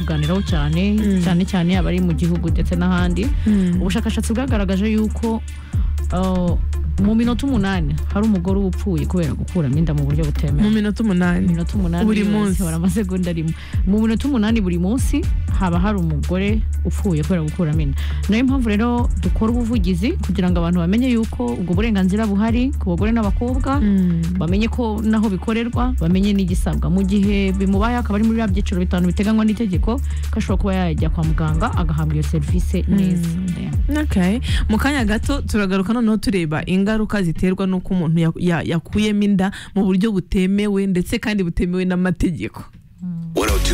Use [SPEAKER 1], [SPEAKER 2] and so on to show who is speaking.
[SPEAKER 1] kubiganiraho cyane cyane cyane abari mu gihugu ndetse n'ahandi ubushakashatsi bwagaragaje yuko uh, mu minota umunani hari umugore uba upfuye kubera gukuramo inda mu buryo butemewe
[SPEAKER 2] mu minota umunani
[SPEAKER 1] minota umunani
[SPEAKER 2] Buri
[SPEAKER 1] yose,
[SPEAKER 2] munsi.
[SPEAKER 1] hari amasegonda arimo mu minota umunani buri munsi haba hari umugore upfuye kubera gukuramo inda niyo mpamvu rero dukora ubuvugizi kugira ngo abantu bamenye yuko ubwo burenganzira buhari ku bagore n'abakobwa bamenye ko naho bikorerwa bamenye n'igisabwa mu gihe bimubaye akaba ari muri biriya byiciro bitanu biteganywa n'itegeko ko ashobora kuba yajya kwa muganga agahabwa iyo serivisi neza Yeah.
[SPEAKER 2] Okay. mu kanya gato turagaruka noneho tureba ingaruka ziterwa n'uko umuntu ya- ya- yakuyemo inda mu buryo butemewe ndetse kandi butemewe n'amategeko